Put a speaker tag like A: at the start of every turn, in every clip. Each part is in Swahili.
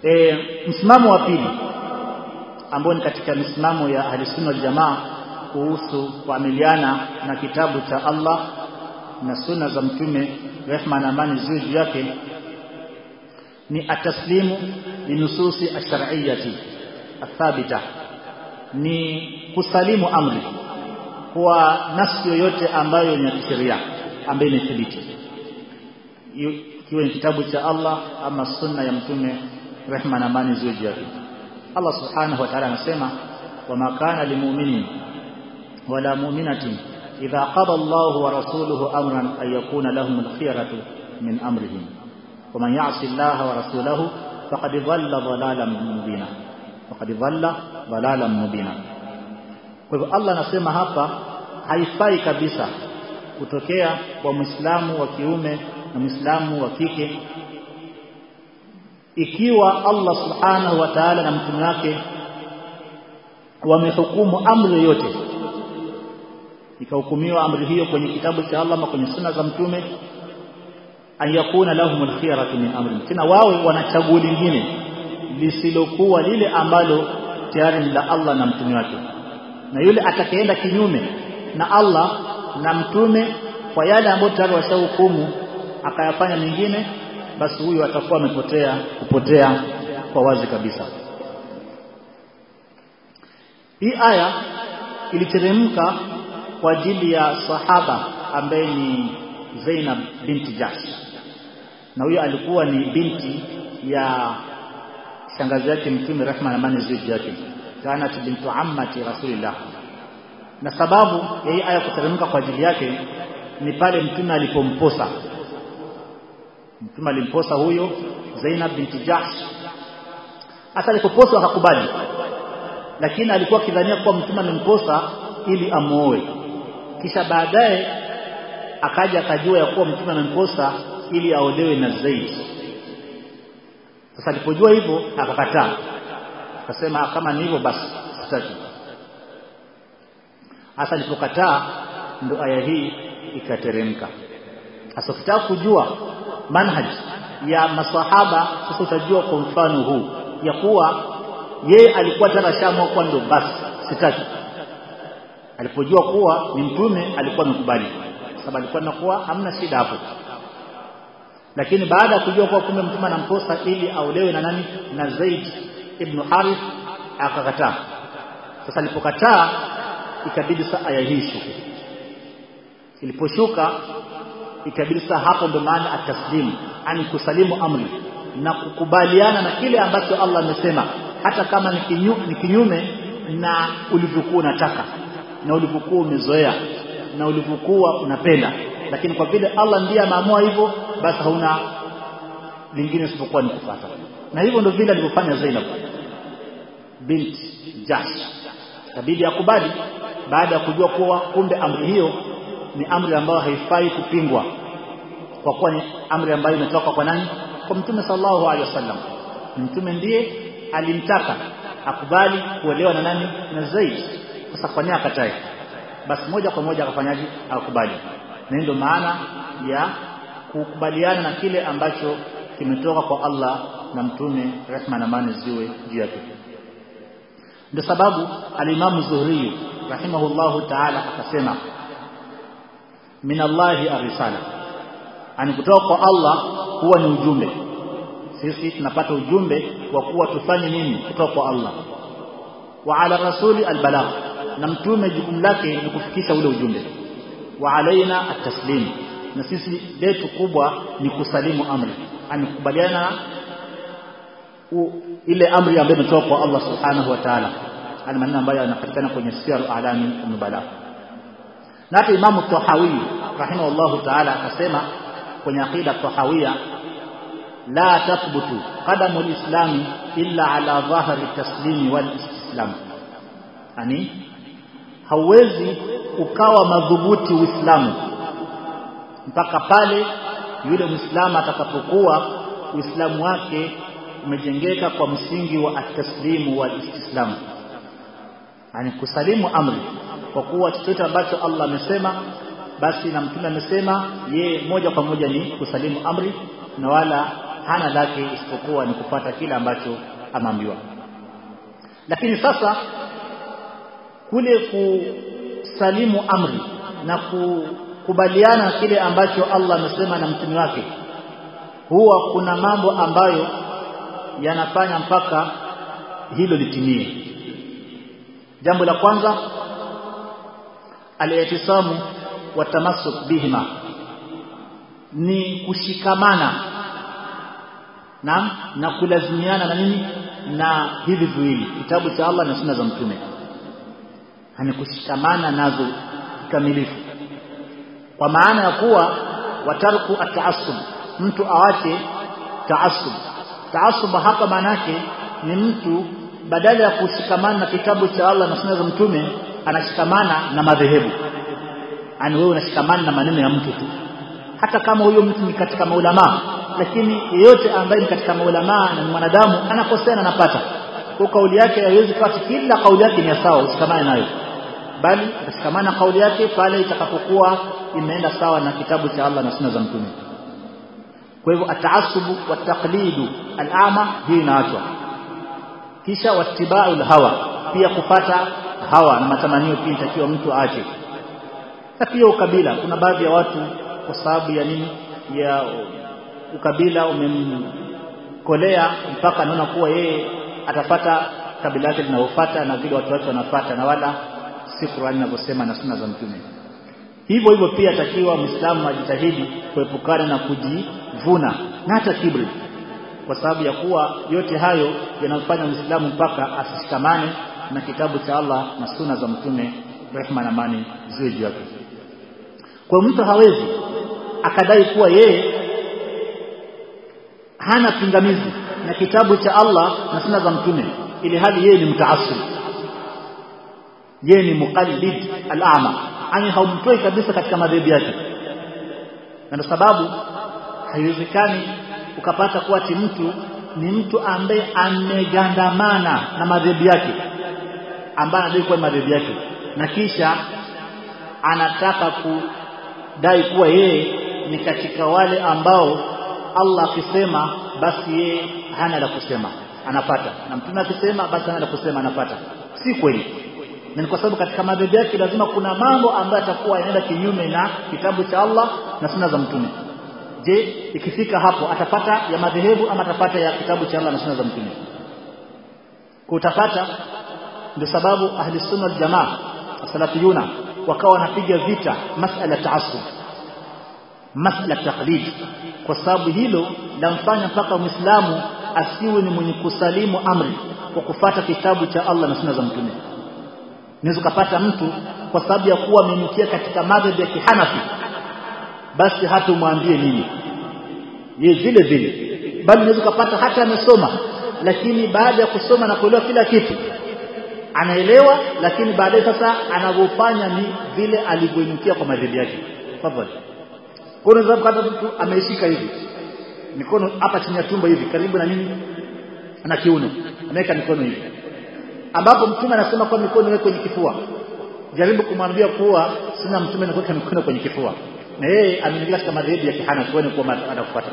A: e, msimamo wa pili ambao ni katika misimamo ya ahlisunna wal jamaa kuhusu kuamiliana na kitabu cha Allah na sunna za mtume rehma na amani ziwe juu yake ni ataslimu linususi ash-shar'iyyati athabita ni kusalimu amri kwa nafsi yoyote ambayo ni ya kisheria ambayo imethibiti ikiwa ni kitabu cha Allah ama sunna ya mtume rehma na amani ziwe juu yake Allah subhanahu wa ta'ala anasema wama kana limu'minin wala mu'minatin idha qada Allahu wa rasuluhu amran ay yakuna lahum al-khiyaratu min amrihim ومن يعص الله ورسوله فقد ضل ضلالا مبينا فقد ضل ضلالا مبينا kwa hivyo Allah anasema hapa haifai kabisa kutokea kwa Muislamu wa kiume na Muislamu wa kike ikiwa Allah Subhanahu wa Ta'ala na mtume wake wamehukumu amri yoyote ikahukumiwa amri hiyo kwenye kitabu cha Allah ama kwenye sunna za mtume an yakuna lahum alkhiyaratu min amri tena wawe wana chaguo lingine lisilokuwa lile ambalo tayari ni la Allah na mtume wake na yule atakayeenda kinyume na Allah na mtume kwa yale ambayo tayari washahukumu akayafanya mengine basi huyu atakuwa amepotea kupotea kwa wazi kabisa hii aya iliteremka kwa ajili ya sahaba ambaye ni Zainab binti Jahsh na huyo alikuwa ni binti ya shangazi yake mtume rehma na amani ziwe yake kanat bintu ammati rasulillah na sababu ya hii aya kuteremka kwa ajili yake ni pale mtume alipomposa mtume alimposa huyo Zainab binti Jahsh hata alipoposwa akakubali lakini alikuwa akidhania kuwa mtume amemposa ili amuoe kisha baadaye akaja akajua ya kuwa mtume amemposa ili aolewe na Zaid sasa alipojua hivyo akakataa akasema kama ni hivyo basi sitaki hasa alipokataa ndo aya hii ikateremka sasa ukitaka kujua manhaj ya maswahaba sasa utajua kwa mfano huu ya kuwa yeye alikuwa tena shamua kwa ndo basi sitaki alipojua kuwa ni mtume alikuwa amekubali sababu alikuwa nakuwa hamna shida hapo lakini baada ya kujua kuwa kumbe mtume anamposa ili aolewe na nani na Zaid ibn Harith akakataa sasa alipokataa ikabidi saa aya hii shuke iliposhuka ikabidi saa hapo ndo maana ataslimu ani kusalimu amri na kukubaliana na kile ambacho Allah amesema hata kama ni kinyu, ni kinyume na ulivyokuwa unataka na ulivyokuwa umezoea na ulivyokuwa unapenda lakini kwa vile Allah ndiye ameamua hivyo basi hauna lingine isipokuwa ni kufuata na hivyo ndio vile alivyofanya Zainab bint Jahsh kabidi akubali baada ya kujua kuwa kumbe amri hiyo ni amri ambayo haifai kupingwa kwa kuwa ni amri ambayo imetoka kwa nani kwa mtume sallallahu alaihi wasallam mtume ndiye alimtaka akubali kuolewa na nani na Zaid sasa kwa nini akatae basi moja kwa moja akafanyaje akubali na ndio maana ya kukubaliana na kile ambacho kimetoka kwa Allah na mtume rehma na amani ziwe juu yake ndio sababu alimamu Zuhri rahimahullahu ta'ala akasema min Allahi arisala ani kutoka kwa Allah huwa ni ujumbe sisi tunapata ujumbe wa kuwa tufanye nini kutoka kwa Allah wa ala rasuli albalagh na mtume jukumu lake ni kufikisha ule ujumbe wa alaina ataslim na sisi letu kubwa ni kusalimu amri ani kukubaliana ile amri ambayo imetoka kwa Allah subhanahu wa ta'ala ana maneno ambayo yanapatikana kwenye siyar alami nubala na hata imamu tahawi rahimahullahu ta'ala akasema kwenye aqida tahawia la tathbutu qadamu alislami illa ala dhahri taslimi wal istislam ani hauwezi ukawa madhubuti uislamu mpaka pale yule muislamu atakapokuwa uislamu wake umejengeka kwa msingi wa at-taslimu wal istislam yani kusalimu amri kwa kuwa chochote ambacho Allah amesema basi na mtume amesema yeye moja kwa moja ni kusalimu amri na wala hana lake isipokuwa ni kupata kile ambacho ameambiwa lakini sasa kule kusalimu amri na kukubaliana kile ambacho Allah amesema na mtume wake huwa kuna mambo ambayo yanafanya mpaka hilo litimie jambo la kwanza al-i'tisamu wa tamassuk bihima ni kushikamana na na kulazimiana na nini na hivi viwili kitabu cha Allah na sunna za mtume hani kushikamana nazo kikamilifu kwa maana ya kuwa watarku ataassub mtu awache taassub taassub hapa maana yake ni mtu badala ya kushikamana na kitabu cha Allah na sunna za mtume anashikamana na madhehebu yani wewe unashikamana na maneno ya mtu tu hata kama huyo mtu ni katika maulama lakini yeyote ambaye ni katika maulama na ni mwanadamu anakosea na anapata kwa kauli yake haiwezi kuwa kila kauli yake ni sawa ushikamane nayo bali utashikamana kauli yake pale itakapokuwa imeenda sawa na kitabu cha Allah na sunna za mtume kwa hivyo ataasubu wa taqlidu al'ama hii inaachwa kisha wattiba'ul hawa pia kupata hawa na matamanio pia inatakiwa mtu aache na pia ukabila kuna baadhi ya watu kwa sababu ya nini ya ukabila umemkolea mpaka anaona kuwa yeye atapata kabila lake linalofuata na vile watu wake wanafuata na wala si Qur'ani inavyosema na sunna za mtume hivyo hivyo pia atakiwa muislamu ajitahidi kuepukana na kujivuna na hata kibri kwa sababu ya kuwa yote hayo yanamfanya muislamu mpaka asishikamane na kitabu cha Allah na sunna za mtume rehma na amani ziwe juu yake kwa mtu hawezi akadai kuwa yeye hana pingamizi na kitabu cha Allah na sunna za mtume ili hali yeye ni mtaassib yeye ni muqallid al-a'ma ani haumtoi kabisa katika madhehebu yake na ndio sababu haiwezekani ukapata kuwa ati mtu ni mtu ambaye amegandamana na madhehebu yake ambaye anadai kuwa madhehebu yake na kisha anataka kudai kuwa yeye ni katika wale ambao Allah akisema basi yeye hana la kusema anapata na mtume akisema basi hana la kusema anapata si kweli na ni kwa sababu katika madhehebu yake lazima kuna mambo ambayo atakuwa yanaenda kinyume na kitabu cha Allah na sunna za mtume je ikifika hapo atapata ya madhehebu ama atapata ya kitabu cha Allah na sunna za mtume kutapata ndio sababu ahli sunna wal jamaa salafiyuna wakawa wanapiga vita masala taassub masala taqlid kwa sababu hilo lamfanya mpaka muislamu asiwe ni mwenye kusalimu amri kwa kufata kitabu cha Allah na sunna za mtume unaweza kupata mtu kwa sababu ya kuwa amenukia katika madhhabi ya kihanafi basi hata umwambie nini ye vile vile bali unaweza kupata hata amesoma lakini baada ya kusoma na kuelewa kila kitu anaelewa lakini baadaye sasa anavyofanya ni vile alivyoinukia kwa madhehebu yake tafadhali kwa unaweza kupata mtu ameishika hivi mikono hapa chini ya tumbo hivi karibu na nini na kiuno ameweka mikono hivi ambapo mtume anasema kwa mikono iwe kwenye kifua jaribu kumwambia kuwa sina mtume anakuweka mikono kwenye kifua na yeye ameingia katika madhehebu ya kihana kuone kuwa anafuata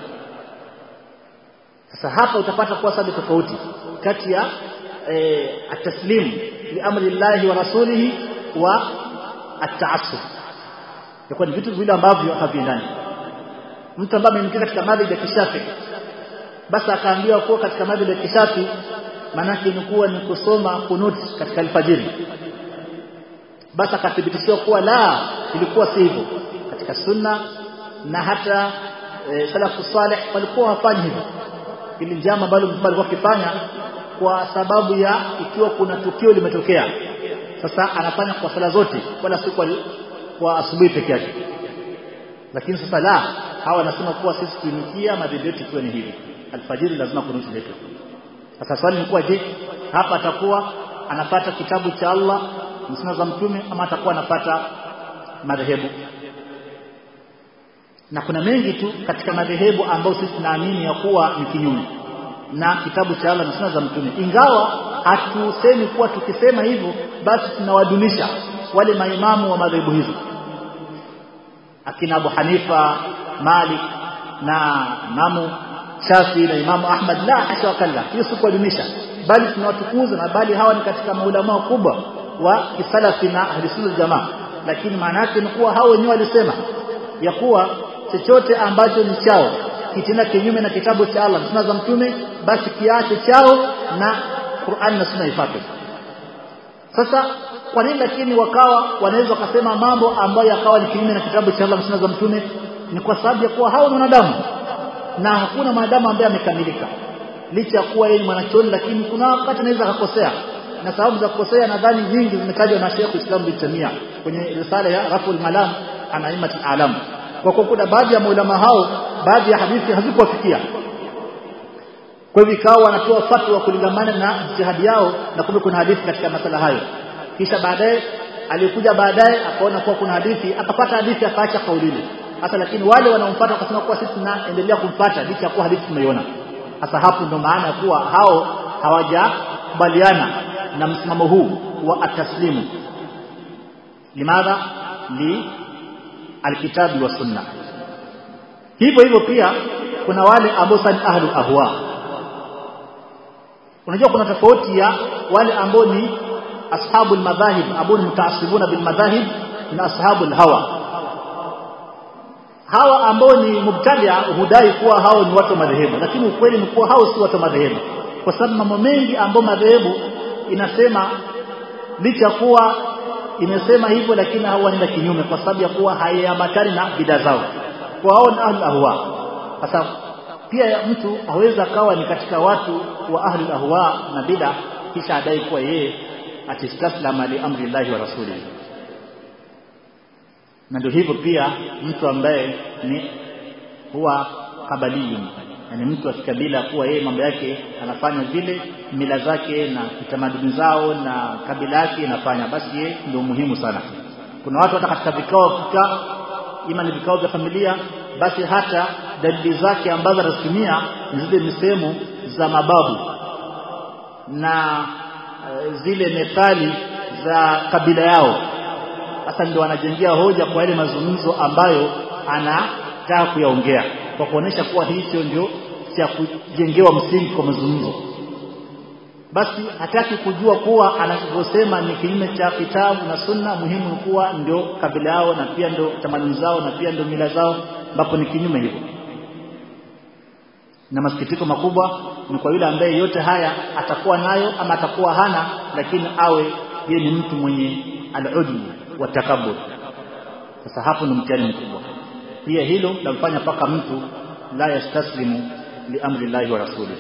A: sasa hapa utapata kuwa sababu tofauti kati ya e, ataslim li amri llahi wa rasulihi wa ataassub yakuwa ni vitu viwili ambavyo haviendani mtu ambaye ameingia katika madhehebu ya kishafi basi akaambiwa kuwa katika madhehebu ya kishafi manake ni kuwa ni kusoma kunut katika alfajiri basi akathibitishiwa kuwa la ilikuwa si hivyo katika sunna na hata e, salafu salih walikuwa hawafanyi hivyo ili jambo ambalo mtu alikuwa akifanya kwa sababu ya ikiwa kuna tukio limetokea sasa anafanya kwa sala zote wala si kwa, kwa asubuhi peke yake lakini sasa la hawa wanasema kuwa sisi tuinikia madhehebu yetu ikiwa ni hivi alfajiri lazima kunuti letu sasa swali ni kuwa je hapa atakuwa anapata kitabu cha Allah msuna za mtume ama atakuwa anapata madhehebu na kuna mengi tu katika madhehebu ambayo sisi tunaamini ya kuwa ni kinyume na kitabu cha Allah na sunna za mtume ingawa hatusemi kuwa tukisema hivyo basi tunawadunisha wale maimamu wa madhehebu hizo akina Abu Hanifa Malik na Imamu Shafi na Imamu Ahmad la hasha wakalla hiyo si kuadhimisha bali tunawatukuza na bali hawa ni katika maulama wakubwa wa kisalafi na ahlisunna jamaa lakini maana yake ni kuwa hao wenyewe walisema ya kuwa chochote ambacho ni chao kitenda kinyume na kitabu cha Allah sunna za mtume basi kiache chao na Qur'an na sunna ifuate sasa kwa nini lakini wakawa wanaweza kusema mambo ambayo yakawa ni kinyume na kitabu cha Allah na sunna za mtume ni kwa sababu ya kuwa hao ni wanadamu na hakuna mwanadamu ambaye amekamilika licha ya kuwa yeye ni mwanachuoni lakini kuna wakati anaweza akakosea na sababu za kukosea nadhani nyingi zimetajwa na Sheikh Islam bin Tamia kwenye risala ya Raful Malam ana imati alam kwa kuwa kuna baadhi ya maulama hao baadhi ya hadithi hazikuwafikia kwa hivyo ikawa wanatoa fatwa kulingamana na jihadi yao na kumbe kuna hadithi katika masala hayo kisha baadaye alikuja baadaye akaona kuwa kuna hadithi akapata hadithi akaacha kauli ile hasa lakini wale wanaomfuata wakasema kuwa sisi tunaendelea kumfuata licha ya kuwa hadithi tumeiona hasa hapo ndo maana ya kuwa hao hawajakubaliana na msimamo huu wa ataslimu limadha li alkitabi wa sunna hivyo hivyo pia kuna wale ambao sani ahlu ahwa unajua kuna tofauti ya wale ambao ni ashabul madhahib ambao ni mutaasibuna bil madhahib na ashabul hawa hawa ambao ni mubtadia hudai kuwa hao ni watu wa madhehebu lakini ukweli ni kuwa hao si watu wa madhehebu kwa sababu mambo mengi ambayo madhehebu inasema licha kuwa imesema hivyo lakini hao wanaenda kinyume kwa sababu ya kuwa haiambatani na bidaa zao kwa hao ni ahlul ahwa sasa pia mtu haweza akawa ni katika watu wa ahlul ahwa na bid'a kisha adai kuwa yeye atistaslama li amri llahi wa rasulihi na ndio hivyo pia mtu ambaye ni huwa kabaliyun yani mtu wa kikabila kuwa yeye mambo yake anafanya vile mila zake na kitamaduni zao na kabila yake inafanya basi yeye ndio muhimu sana kuna watu hata katika vikao kikaa ima ni vikao vya familia basi hata dalili zake ambazo atatumia ni zile misemo za mababu na e, zile methali za kabila yao sasa ndio anajengea hoja kwa yale mazungumzo ambayo anataka kuyaongea kwa kuonesha kuwa hicho ndio cha kujengewa msingi kwa mazungumzo basi hataki kujua kuwa anavyosema ni kinyume cha kitabu na sunna muhimu ni kuwa ndio kabila yao na pia ndio tamaduni zao na pia ndio mila zao ambapo ni kinyume hivyo na masikitiko makubwa ni kwa yule ambaye yote haya atakuwa nayo ama atakuwa hana lakini awe yeye ni mtu mwenye al-ujbu wa takabbur sasa hapo ni mtihani mkubwa pia hilo lamfanya paka mtu la yastaslimu li amri llahi wa rasulihi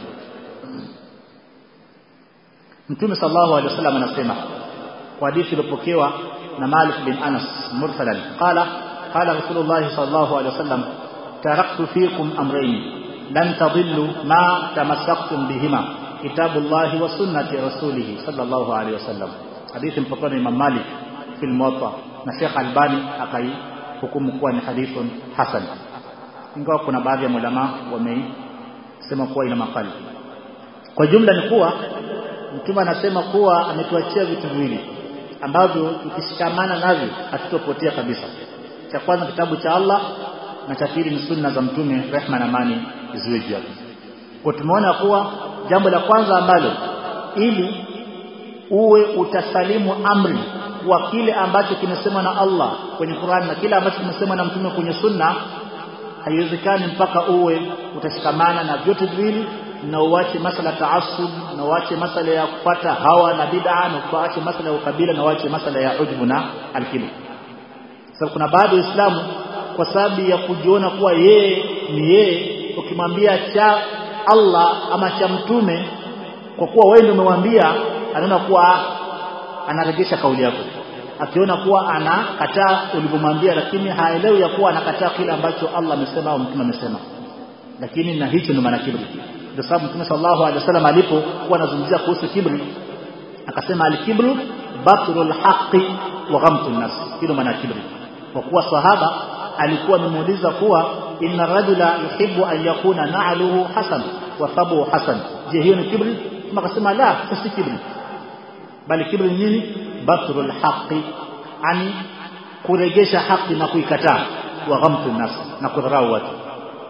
A: Mtume sallallahu alaihi wasallam anasema kwa hadithi iliyopokewa na Malik bin Anas mursalan qala qala Rasulullah sallallahu alaihi wasallam taraktu fikum amrayn lan tadillu ma tamassaktum bihima kitabullahi wa sunnati rasulih sallallahu alaihi wasallam hadithi mpokewa na Imam Malik fi al-Muwatta na Sheikh Albani akai hukumu kuwa ni hadithun hasan ingawa kuna baadhi ya ulama wameisema kuwa ina makali kwa jumla ni kuwa mtume anasema kuwa ametuachia vitu viwili ambavyo tukishikamana navyo hatutopotea kabisa cha kwanza kitabu cha Allah na cha pili ni sunna za mtume rehma na amani ziwe juu yake kwa tumeona kuwa jambo la kwanza ambalo ili uwe utasalimu amri wa kile ambacho kimesemwa na Allah kwenye Qur'an na kile ambacho kimesemwa na mtume kwenye sunna haiwezekani mpaka uwe utashikamana na vyote viwili na uache masala taasub na uache masala ya kupata hawa na bid'a na uache masala ya ukabila na uache masala ya ujbu na alkibr sababu kuna baadhi ya Uislamu kwa sababu ya kujiona kuwa yeye ni yeye ukimwambia cha Allah ama cha mtume kwa kuwa wewe ndio umemwambia anaona kuwa anarejesha kauli yako akiona kuwa anakataa ulivyomwambia lakini haelewi ya kuwa anakataa kile ambacho Allah amesema au mtume amesema lakini na hicho ndio maana kibri ndio sababu mtume sallallahu alaihi wasallam alipokuwa anazungumzia kuhusu kibri akasema al-kibru batrul haqqi wa ghamtun nas hilo maana kibri kwa kuwa sahaba alikuwa amemuuliza kuwa inna rajula yuhibbu an yakuna na'luhu hasan wa thabuhu hasan je hiyo ni kibri kama akasema la si kibri bali kibri ni nini batrul haqqi ani kuregesha haki na kuikataa wa ghamtun nas na kudharau watu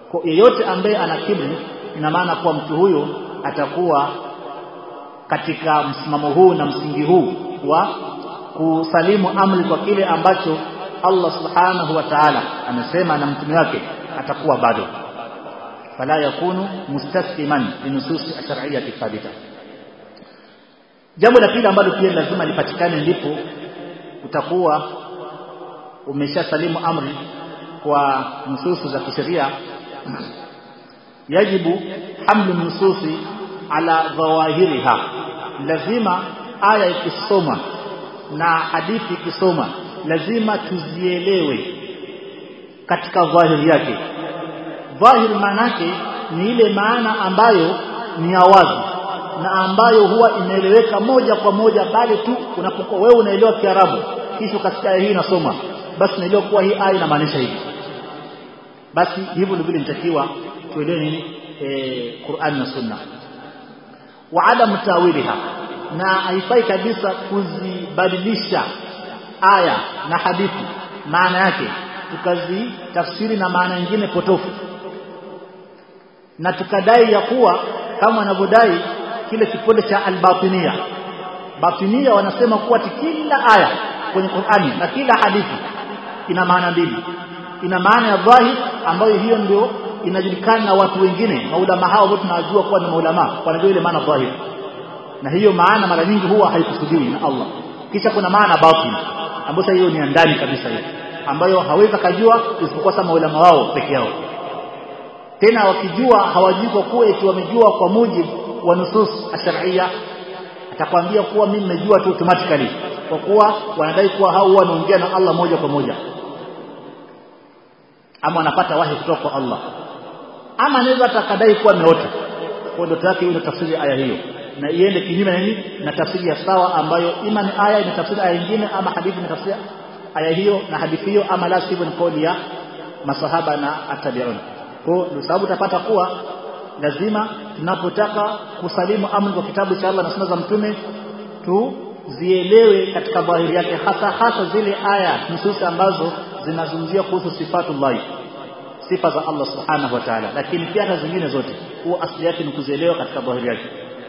A: kwa yeyote ambaye ana kibri ina maana kuwa mtu huyo atakuwa katika msimamo huu na msingi huu wa kusalimu amri kwa kile ambacho Allah subhanahu wa ta'ala amesema na mtume wake atakuwa bado fala yakunu mustasliman linususi ash-shar'iyyah thabita jambo la pili ambalo pia lazima lipatikane ndipo utakuwa umeshasalimu amri kwa nususu za kisheria yajibu hamlu nususi ala dhawahiriha lazima aya ikisoma na hadithi ikisoma lazima tuzielewe katika dhahiri yake dhahir maanake ni ile maana ambayo ni ya wazi na ambayo huwa inaeleweka moja kwa moja bali tu unapokuwa wewe unaelewa Kiarabu kisha ukasikia aya hii inasoma basi unaelewa kuwa hii aya inamaanisha hivi basi hivyo ndivyo inatakiwa tuelewe nini e, Qur'an na Sunna wa adam tawiliha na haifai kabisa kuzibadilisha aya na hadithi maana yake tukazitafsiri na maana nyingine potofu na tukadai ya kuwa kama wanavyodai kile kipande cha albatinia batinia wanasema kuwa kila aya kwenye Qur'ani na kila hadithi ina maana mbili ina maana ya dhahir ambayo hiyo ndio inajulikana na watu wengine maulama hao wote tunajua kuwa ni maulama wanajua ile maana dhahir na hiyo maana mara nyingi huwa haikusudiwi na Allah kisha kuna maana batin ambayo hiyo ni ndani kabisa hiyo ambayo hawezi kujua isipokuwa sama maulama wao peke yao tena wakijua hawajui kwa kuwa eti wamejua kwa mujibu wa nusus ash-shar'iyya atakwambia kuwa mimi nimejua tu automatically kwa kuwa wanadai kuwa hao wanaongea na Allah moja kwa moja ama wanapata wahi kutoka kwa Allah ama anaweza atakadai kuwa ameota kwa ndoto yake ile tafsiri aya hiyo na iende kinyume na nini na tafsiri ya sawa ambayo ima ni aya inatafsiri aya nyingine ama hadithi inatafsiri aya hiyo na hadithi hiyo ama la sivyo ni kauli ya masahaba na atabiun kwa ndio sababu utapata kuwa lazima tunapotaka kusalimu amri kwa kitabu cha Allah na sunna za mtume tuzielewe katika dhahiri yake hasa hasa zile aya nususi ambazo zinazungumzia kuhusu sifatullah sifa za Allah subhanahu wa ta'ala lakini pia hata zingine zote huwa asili yake ni kuzielewa katika dhahiri yake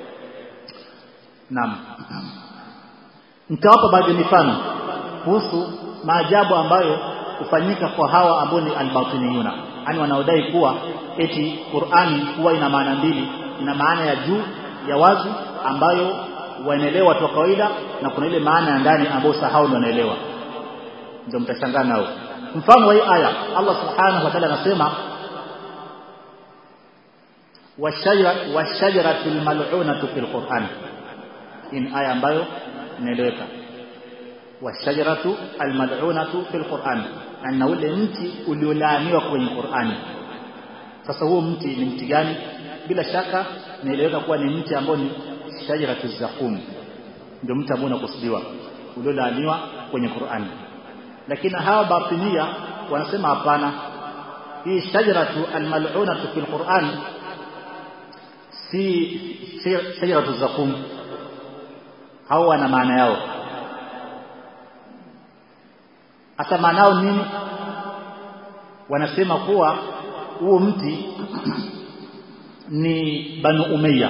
A: naam nitawapa baadhi ya mifano kuhusu maajabu ambayo hufanyika kwa hawa ambao ni albatiniyuna yani wanaodai kuwa eti Qur'ani huwa ina maana mbili ina maana ya juu ya wazi ambayo wanaelewa watu wa kawaida na kuna ile maana ya ndani ambayo sahau ndio wanaelewa ndio mtashangaa nao mfano wa hii aya Allah subhanahu wa ta'ala anasema washajaratul mal'unatu fil Qur'an in aya ambayo inaeleweka washajaratu almal'unatu fil Qur'an na ule mti uliolaaniwa kwenye Qur'ani sasa huo mti ni mti gani bila shaka naeleweka kuwa ni mti ambao ni shajaratu zakum ndio mti ambao unakusudiwa uliolaaniwa kwenye Qur'ani lakini hawa batinia wanasema hapana hii shajaratu almal'unatu fil Qur'an si shajaratu zakum hao wana maana yao hata maanao nini wanasema kuwa huo mti ni banu umayya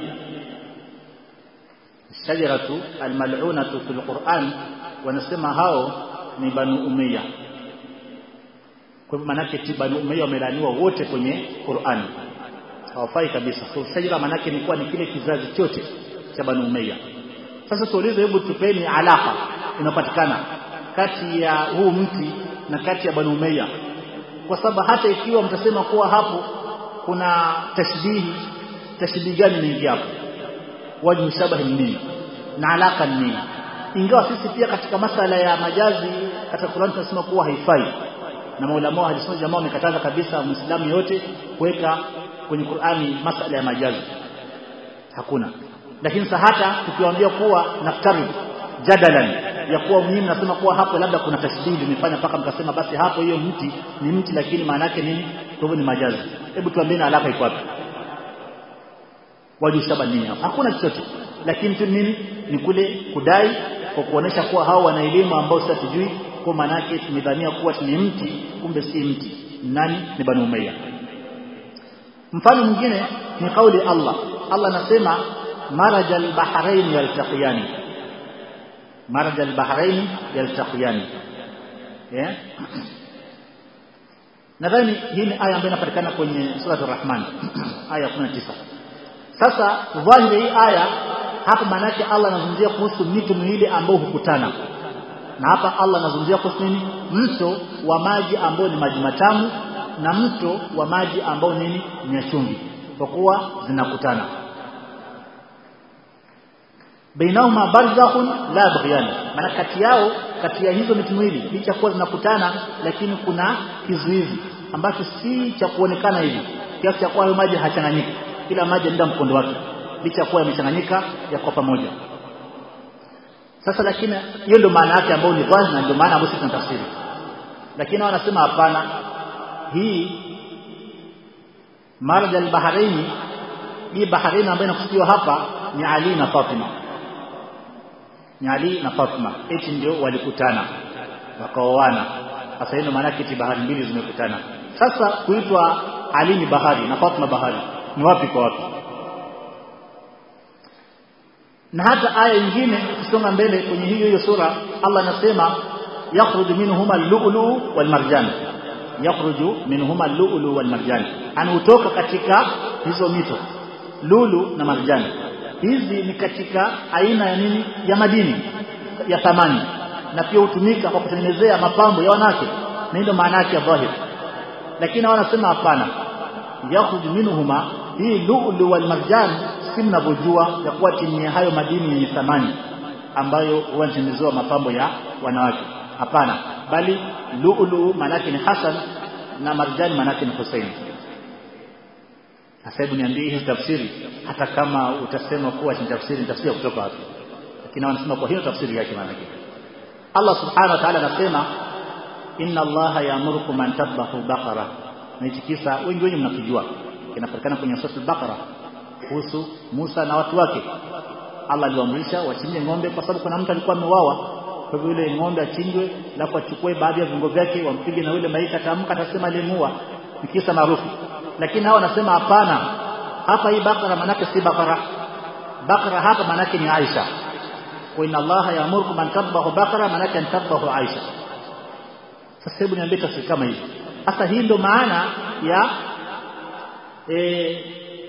A: shajaratu almal'unatu fil Qur'an wanasema hao ni banu umayya kwa hivyo manake ti banu umayya wamelaniwa wote kwenye Qur'an hawafai kabisa so shajara manake ni kuwa ni kile kizazi chote cha banu umayya sasa tuulize hebu tupeni alaka inapatikana kati ya huu mti na kati ya banu umayya kwa sababu hata ikiwa mtasema kuwa hapo kuna tashbihi tashbihi gani ni hapo wajhu shabahi nini na alaka nini ingawa sisi pia katika masala ya majazi katika Qur'an tunasema kuwa haifai na maulama wa hadithi jamaa wamekataza kabisa muislamu yote kuweka kwenye Qur'ani masala ya majazi hakuna lakini sasa hata tukiwaambia kuwa naftari jadalan ya kuwa mimi nasema kuwa hapo labda kuna tashbihi limefanya mpaka mkasema basi hapo hiyo mti ni mti lakini maana yake nini kwa hivyo ni majazi hebu tuambieni alaka iko wapi waju shaba nini hapo hakuna chochote lakini tu nini ni kule kudai kwa kuonesha kuwa hao wana elimu ambao sasa tujui kwa maana yake tumedhania kuwa ni mti kumbe si mti nani ni banu umayya mfano mwingine ni kauli Allah Allah anasema marajal bahrain yaltaqiyani marajal bahrain yaltaqiyani yeah? nadhani hii ni aya ambayo inapatikana kwenye sura ar-Rahman aya 19 sasa dhahiri hii aya hapa maana yake Allah anazungumzia kuhusu mito miwili ambao hukutana na hapa Allah anazungumzia kuhusu nini mto wa maji ambao ni maji matamu na mto wa maji ambao nini ni chumvi kwa kuwa zinakutana bainahuma barzakhun la baghyan maana kati yao kati ya hizo miti miwili licha kuwa zinakutana lakini kuna kizuizi ambacho si cha kuonekana hivi kiasi cha kuwa hayo maji hachanganyiki kila maji yanaenda mkondo wake licha kuwa yamechanganyika yako pamoja sasa lakini hiyo ndio maana yake ambayo ni dhahiri na ndio maana ambayo sisi tunatafsiri lakini wanasema hapana hii marja al-bahraini hii bahraini ambayo inakusudiwa hapa ni Ali na Fatima ni Ali na Fatima eti ndio walikutana wakaoana sasa hiyo maana yake bahari mbili zimekutana sasa kuitwa Ali ni bahari na Fatima bahari ni wapi kwa wapi na hata aya nyingine ukisonga mbele kwenye hiyo hiyo sura Allah anasema yakhruju minhuma al-lu'lu wal marjan yakhruju minhuma al-lu'lu wal marjan anaotoka katika hizo mito lulu na marjan hizi ni katika aina ya nini ya madini ya thamani na pia hutumika kwa kutengenezea mapambo ya wanawake na ndio maana yake ya dhahir lakini wanasema hapana yakhruju minhuma hii lu'lu wal marjan si mnavyojua ya kuwa chini ya hayo madini yenye thamani ambayo huwa yanatengenezewa mapambo ya wanawake hapana bali lu'lu manake ni Hasan na marjani manake ni Hussein sasa hebu niambie hizi tafsiri hata kama utasema kuwa ni tafsiri ni tafsiri kutoka wapi lakini wanasema kwa hiyo tafsiri yake maana yake Allah subhanahu wa ta'ala anasema inna allaha ya'murukum an tadhbahu baqara na hichi kisa wengi wengi mnakijua kinapatikana kwenye sura al-Baqara kuhusu Musa na watu wake Allah aliwaamrisha wachinje ng'ombe kwa sababu kuna mtu alikuwa ameuawa kwa hivyo yule ng'ombe achinjwe alafu achukue baadhi ya viungo vyake wampige na yule maiti ataamka atasema alimuua ni kisa maarufu lakini hao wanasema hapana hapa hii bakara manake si bakara bakara hapa manake ni Aisha wa inna allaha ya'murukum an tadhbahu bakara manake an tadhbahu Aisha sasa hebu niambie tafsiri kama hivi sasa hii ndo maana ya eh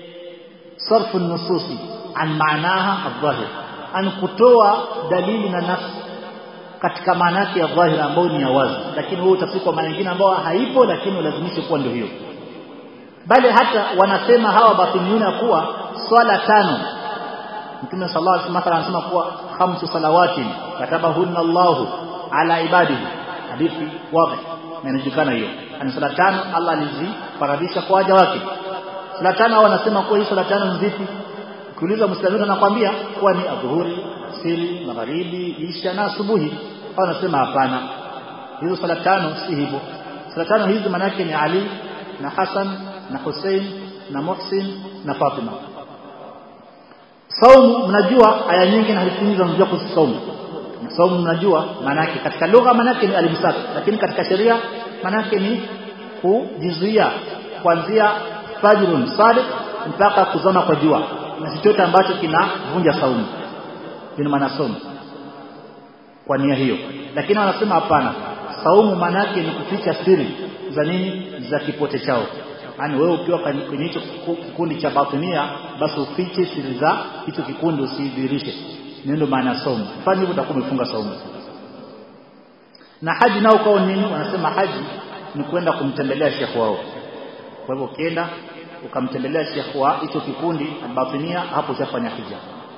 A: صرف النصوص عن معناها الظاهر an kutoa dalili na nafsi katika maana yake ya dhahira ambayo ni ya wazi lakini wewe utafika kwa maana nyingine ambayo haipo lakini ulazimishe kuwa ndio hiyo bali hata wanasema hawa batiniuna kuwa swala tano Mtume sallallahu alaihi wasallam anasema kuwa khamsu salawatin katabahunna Allahu ala ibadihi hadithi wazi na inajulikana hiyo ani swala tano Allah alizifaradhisha kwa waja wake swala tano hao wanasema kuwa hii swala tano ni zipi ukiuliza muislamu anakuambia kuwa ni adhuhuri asiri magharibi isha na asubuhi hao wanasema hapana hizo swala tano si hivyo swala tano hizi maana yake ni Ali na Hassan na Hussein na Muhsin na Fatima saumu mnajua aya nyingi na hadithi nyingi zinazungumzia kuhusu saumu na saumu mnajua maana yake katika lugha maana yake ni alimsak lakini katika sheria maana yake ni kujizuia kuanzia fajrun sadiq mpaka kuzama kwa jua na chochote ambacho kinavunja saumu ina maana saumu kwa nia hiyo lakini wanasema hapana saumu maana yake ni kuficha siri za nini za kipote chao yani wewe ukiwa kwenye hicho kikundi cha batinia basi ufiche siri za hicho kikundi usidhihirishe ndio maana saumu fanya hivyo utakuwa umefunga saumu na haji nao kwao nini wanasema haji ni kwenda kumtembelea shekhi wao kwa hivyo ukienda ukamtembelea shekhi wa hicho kikundi albatinia hapo ushafanya hija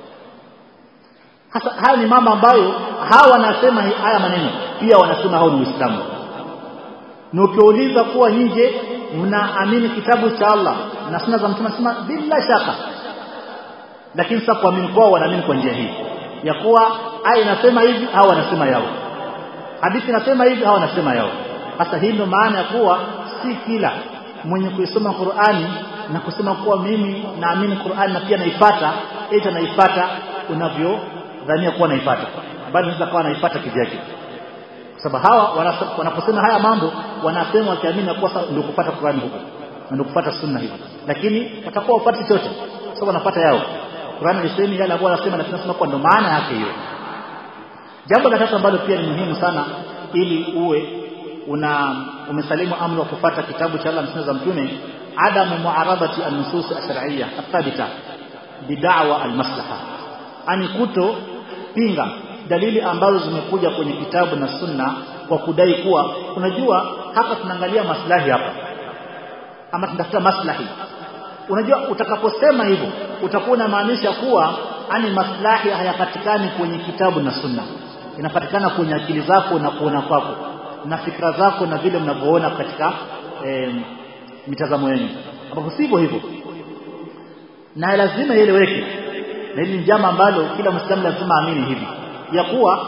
A: hasa haya ni mambo ambayo hawa wanasema haya maneno pia wanasema hao ni Uislamu na ukiuliza kuwa nje mnaamini kitabu cha Allah na sunna za mtume nasema bila shaka lakini sasa kuamini kwao wanaamini kwa njia hii ya kuwa aya inasema hivi au wanasema yao hadithi inasema hivi au wanasema yao sasa hii ndio maana ya kuwa si kila mwenye kuisoma Qur'ani na kusema kuwa mimi naamini Qur'ani na pia naifata eti naifata unavyodhania kuwa naifata bali unaweza kuwa naifata kivyake kwa sababu hawa wanaposema haya mambo wanasema wakiamini kuwa ndio kupata Qur'ani huko ndio kupata sunna hiyo lakini watakuwa wapati chote sababu wanapata yao Qur'an ilisema yale ambayo anasema lakini nasema kwa ndo maana yake hiyo jambo la tatu ambalo pia ni muhimu sana ili uwe una umesalimu amri wa kufuata kitabu cha Allah na za mtume adamu muaradati an-nusus ash-shar'iyya athabita bid'awa al-maslaha ani kuto pinga dalili ambazo zimekuja kwenye kitabu na sunna kwa kudai kuwa unajua hapa tunaangalia maslahi hapa ama tunatafuta maslahi unajua utakaposema hivyo utakuwa unamaanisha kuwa ani maslahi hayapatikani kwenye kitabu na sunna inapatikana kwenye akili zako na kuona kwako na fikra zako na vile mnavyoona katika e, mitazamo yenu ambapo sivyo hivyo na lazima ieleweke na hili ni jambo ambalo kila mwislamu lazima aamini hivi ya kuwa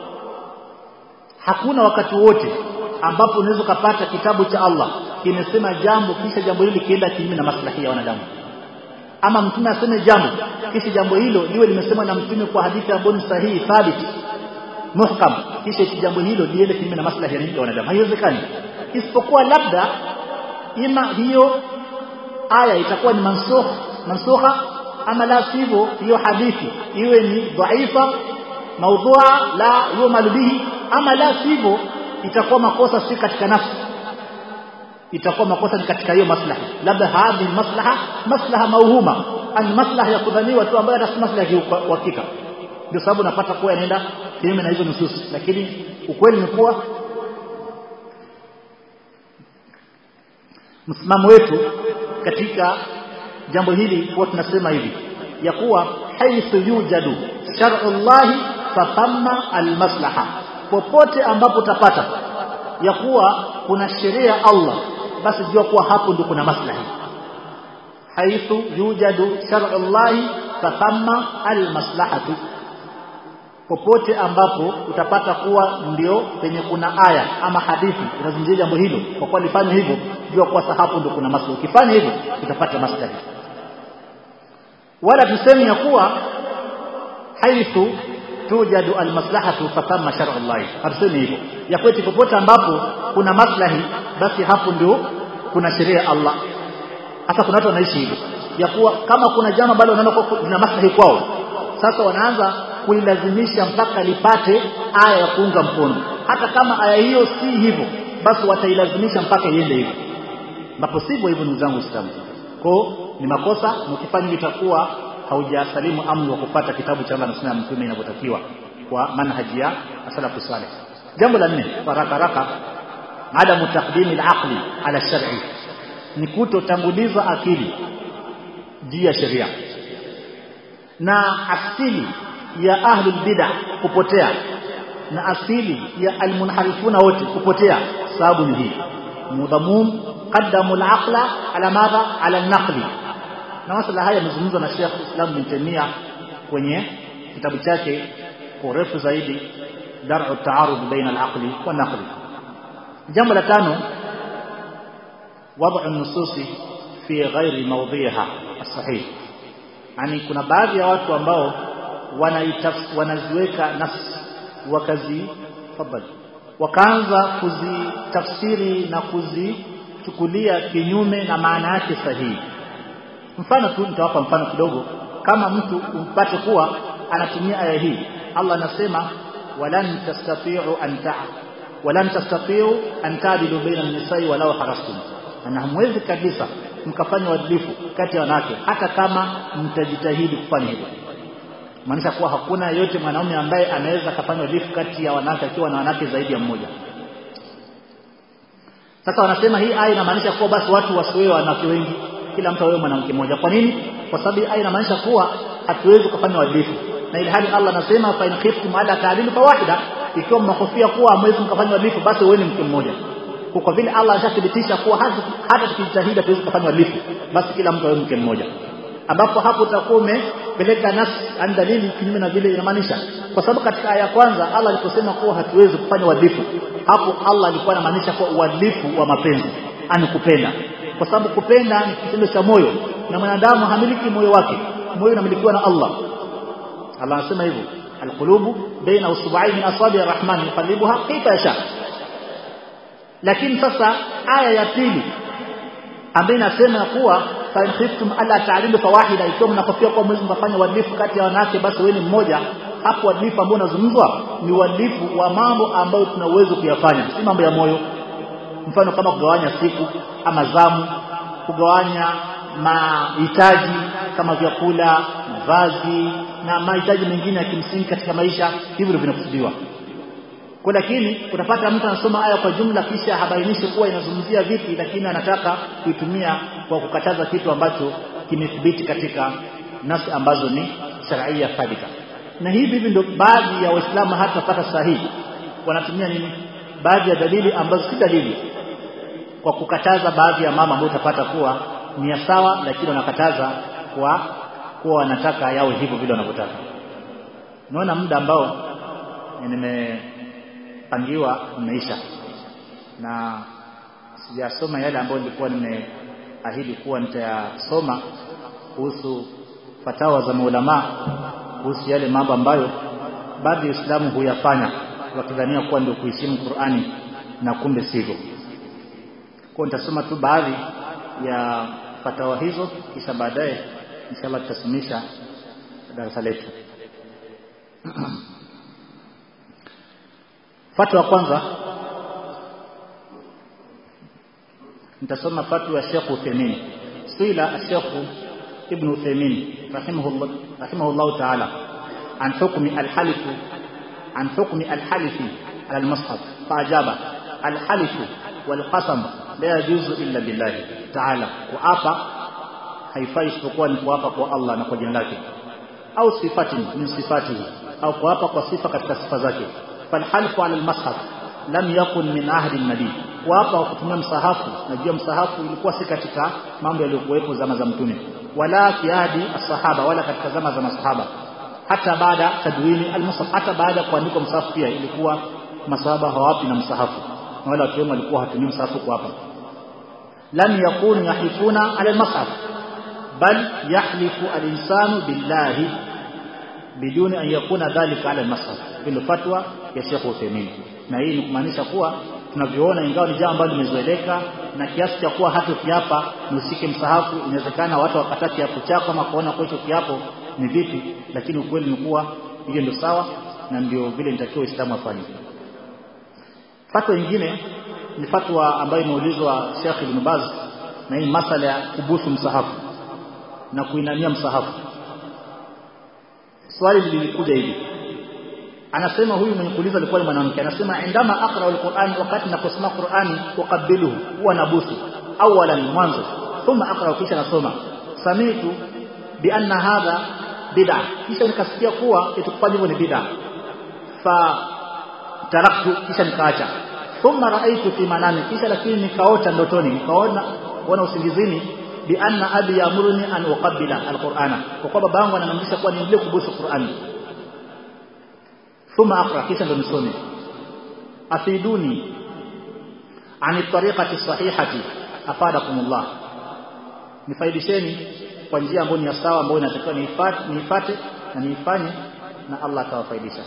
A: hakuna wakati wote ambapo unaweza kupata kitabu cha Allah kimesema jambo kisha jambo hili kienda kinyume na maslahi ya wanadamu ama mtume aseme jambo kisha jambo hilo liwe limesemwa na mtume kwa hadithi ambayo ni sahihi thabit muhkam kisha jambo hilo liende kinyume na maslahi ya wanadamu haiwezekani isipokuwa labda ima hiyo aya itakuwa ni mansukh mansukha ama la sivyo hiyo hadithi iwe ni dhaifa maudhua la yumalu bihi ama la sivyo itakuwa makosa si katika nafsi itakuwa makosa ni katika hiyo maslaha labda hadhi maslaha maslaha mauhuma an maslaha ya kudhaniwa tu ambayo hata si maslaha ya uhakika ndio sababu napata kuwa yanaenda kinyume na hizo nususi lakini ukweli ni kuwa msimamo wetu katika jambo hili huwa tunasema hivi ya kuwa haithu yujadu shar'u llahi fathamma almaslaha popote ambapo utapata ya kuwa kuna sheria ya Allah basi jua kuwa hapo ndio kuna maslahi haithu yujadu shar'u llahi fathamma almaslahatu popote ambapo utapata kuwa ndio penye kuna aya ama hadithi inazungumzia jambo hilo kwa kuwa lifanya hivyo jua kuwa hapo ndio kuna maslahi ukifanya hivyo utapata maslahi wala tuseme ya kuwa haithu tujadu almaslahatu fatamma shar'u Allah hatusemi hivyo ya kwetu popote ambapo kuna maslahi basi hapo ndio kuna sheria ya Allah hasa kuna watu wanaishi hivyo ya kuwa kama kuna jambo ambalo wanaona kuna maslahi kwao sasa wanaanza kuilazimisha mpaka lipate aya ya kuunga mkono hata kama aya hiyo si hivyo basi watailazimisha mpaka iende hivyo ambapo sivyo hivyo ndugu zangu Waislamu kwa ni makosa mkifanya itakuwa haujasalimu amri wa kupata kitabu cha Allah na sunna ya mtume inavyotakiwa kwa manhaji ya salafu salih jambo la nne haraka haraka adamu taqdimi al-aqli ala shar'i ni kutotanguliza akili juu ya sheria na asili ya ahlul bid'ah kupotea na asili ya almunharifuna wote kupotea sababu ni hii mudhamum qaddamu al-aqla ala madha ala an-naqli na masala haya yamezungumzwa na Sheikh Islam bin Taymiyyah kwenye kitabu chake kwa urefu zaidi dar'u at-ta'arud baina al-aqli wa naqli jambo la tano wad'u an-nusus fi ghairi mawdhiha as-sahih yani kuna baadhi ya watu ambao wanaziweka nafsi wakazi fadhali wakaanza kuzitafsiri na kuzichukulia kinyume na maana yake sahihi mfano tu nitawapa mfano kidogo kama mtu umpate kuwa anatumia aya hii Allah anasema walan tastati'u an ta'a walan tastati'u an ta'dilu baina an-nisa'i walau harastum na hamwezi kabisa mkafanya uadilifu kati ya wanawake hata kama mtajitahidi kufanya hivyo maanisha kuwa hakuna yote mwanaume ambaye anaweza kufanya uadilifu kati ya wanawake akiwa na wanawake zaidi ya mmoja sasa wanasema hii aya inamaanisha kuwa basi watu wasiwewe wanawake wengi kila mtu awe mwanamke mmoja kwa nini kwa sababu aya inamaanisha kuwa hatuwezi kufanya uadilifu na ili hali Allah anasema fa in khiftum ala ta'dilu fa wahida ikiwa mnahofia kuwa hamwezi mkafanya uadilifu basi wewe mke mmoja kwa vile Allah ashathibitisha kuwa hata tukijitahidi hatuwezi kufanya uadilifu basi kila mtu awe mke mmoja ambapo hapo utakuwa umepeleka nas an dalili kinyume na vile inamaanisha kwa sababu katika aya ya kwanza Allah aliposema kuwa hatuwezi kufanya uadilifu hapo Allah alikuwa anamaanisha kuwa uadilifu wa mapenzi anikupenda kwa sababu kupenda ni kitendo cha moyo na mwanadamu hamiliki moyo wake moyo unamilikiwa na Allah Allah anasema hivyo alqulubu baina usbu'ain min asabi arrahman yuqallibuha kayfa yasha lakini sasa aya ya pili ambayo inasema kuwa fa in khiftum alla ta'dilu fawahida ikiwa mnakofia kwa mwezi mtafanya uadilifu kati ya wanawake basi wewe ni mmoja hapo uadilifu ambao unazungumzwa ni uadilifu wa mambo ambayo tuna uwezo kuyafanya si mambo ya moyo mfano kama kugawanya siku ama zamu kugawanya mahitaji kama vyakula mavazi na mahitaji mengine ya kimsingi katika maisha hivyo ndivyo vinakusudiwa kwa lakini utapata mtu anasoma aya kwa jumla kisha habainishi kuwa inazungumzia vipi lakini anataka kuitumia kwa kukataza kitu ambacho kimethibiti katika nasi ambazo ni sharia thabita na hivi hivi ndio baadhi ya waislamu hata pata sahihi wanatumia nini baadhi ya dalili ambazo si dalili kwa kukataza baadhi ya mama ambao utapata kuwa ni ya sawa lakini wanakataza kwa kuwa wanataka yawe hivyo vile wanavyotaka naona muda ambao nimepangiwa umeisha na sijasoma yale ambayo nilikuwa nimeahidi kuwa nitayasoma kuhusu fatawa za maulama kuhusu yale mambo ambayo baadhi ya Uislamu huyafanya wakidhania kuwa ndio kuheshimu Qur'ani na kumbe sivyo. Kwa nitasoma tu baadhi ya fatawa hizo kisha baadaye inshallah tutasimisha darasa letu. Fatwa kwanza nitasoma fatwa ya Sheikh Uthaymeen. Suila Sheikh Ibn Uthaymeen rahimahullah rahimahullah ta'ala عن حكم الحلف عن حكم الحلف على المصحف فأجاب الحلف والقسم لا يجوز إلا بالله تعالى وآفا haifai isipokuwa ni kuapa kwa Allah na kwa jina lake au sifatin min sifatihi au kuapa kwa sifa katika sifa zake falhalfu ala almashaf lam yakun min ahdi nabii kuapa kutumia msahafu najua msahafu ilikuwa si katika mambo yaliyokuwepo zama za mtume wala fi ahdi as-sahaba wala katika zama za masahaba hata baada tadwini almusaf hata baada kuandikwa msahafu pia ilikuwa masahaba hawapi na msahafu na wale watu walikuwa hatumii msahafu kwa hapa lam yakunu yahlifuna ala almushaf bal yahlifu alinsanu billahi biduni an yakuna dhalika ala almushaf ndio fatwa ya Sheikh Uthaymeen na hii ni kumaanisha kuwa tunavyoona ingawa ni jambo ambalo limezoeleka na kiasi cha kuwa hata ukiapa ni usike msahafu inawezekana watu wakataa kiapo chako ama kuona kwa hicho kiapo ni vipi lakini ukweli ni kuwa hiyo ndio sawa na ndio vile nitakiwa Uislamu afanye fatwa nyingine ni fatwa ambayo imeulizwa Sheikh Ibn Baz na hii masala ya kubusu msahafu na kuinamia msahafu swali lilikuja hivi anasema huyu mwenye kuuliza alikuwa ni mwanamke anasema indama aqra alquran wakati ninaposoma qurani uqabbiluhu huwa nabusu awalan mwanzo thumma aqra kisha nasoma samitu bi anna hadha bid'a kisha nikasikia kuwa itukufanya hivyo ni bid'a fa taraktu kisha nikaacha thumma raaitu fi manami kisha lakini nikaota ndotoni nikaona kuona usingizini bi anna abi yamuruni an uqabbila alqur'ana kwa kuwa babangu ananiamrisha kuwa niendelee kubusu qur'ani thumma aqra kisha ndo nisome afiduni ani tariqati sahihati afadakumullah nifaidisheni kwa njia ambayo ni ya sawa ambayo inatakiwa niifate niifate na niifanye na Allah atawafaidisha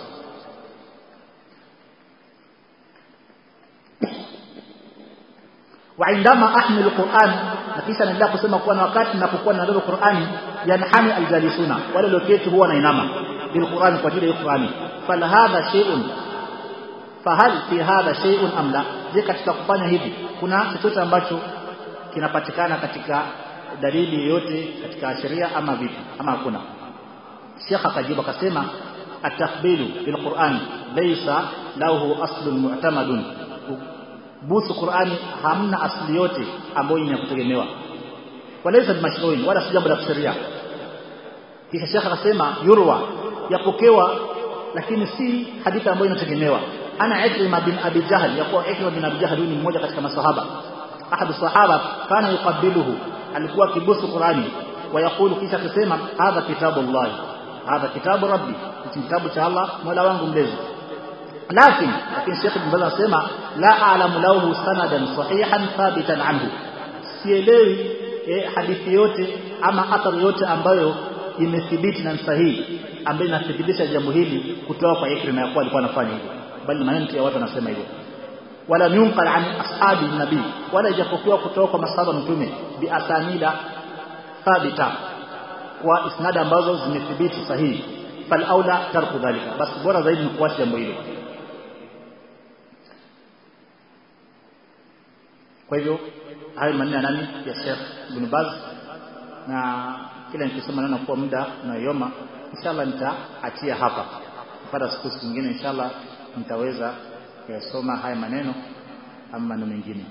A: وعندما احمل القران na kisha naendelea kusema kuwa na wakati ninapokuwa ninabeba Qur'ani yanhani aljalisuna wale walioketi huwa nainama bil Qur'ani kwa ajili ya Qur'ani fal hadha shay'un fahal fi hadha shay'un am la je katika kufanya hivi kuna chochote ambacho kinapatikana katika dalili yoyote katika sheria ama vipi ama hakuna Sheikh akajibu akasema at-tahbilu bil Qur'an laysa lahu aslun mu'tamadun busu Qur'ani hamna asli yote ambayo ni ya kutegemewa walaysa mashruin wala si jambo la sheria kisha Sheikh akasema yurwa yapokewa lakini si hadithi ambayo inategemewa ana Ikrima bin Abi Jahl yakuwa Ikrima bin Abi Jahl ni mmoja katika masahaba ahadu sahaba kana yuqabbiluhu alikuwa kibusu Qur'ani wayakulu kisha kusema hadha kitabu Allah hadha kitabu rabbi kitabu cha Allah mola wangu mlezi lakini lakini Sheikh Ibn Baz anasema la a'lamu lahu sanadan sahihan thabitan anhu sielewi eh, hadithi yote ama athari yote ambayo imethibiti na sahihi ambayo inathibitisha jambo hili kutoka kwa Ikrima ya kuwa alikuwa anafanya hivyo bali maneno ya watu wanasema hivyo wala yunqal an ashabi nabii wala ijapokuwa kutoka kwa masahaba mtume bi asanida thabita kwa isnad ambazo zimethibiti sahihi fal aula tarku dhalika basi bora zaidi ni kuacha jambo hilo kwa hivyo hayo maneno ya nani ya Sheikh Ibn Baz na kila nikisema naona kuwa muda unayoma inshallah nitaachia hapa baada siku nyingine inshallah nitaweza kuyasoma haya maneno ama maneno mengine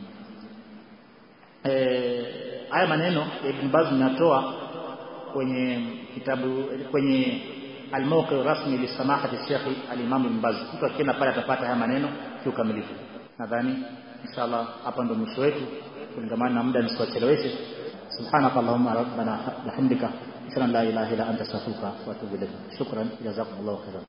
A: eh haya maneno ya Ibn Baz ninatoa kwenye kitabu kwenye al-mawqi rasmi li samahati Sheikh al-Imam Ibn Baz mtu akienda pale atapata haya maneno kiukamilifu nadhani inshallah hapa ndo mwisho wetu kulingamana na muda nisiwacheleweshe سبحانك اللهم ربنا بحمدك اشهد ان لا اله الا انت استغفرك واتوب اليك شكرا جزاكم الله خيرا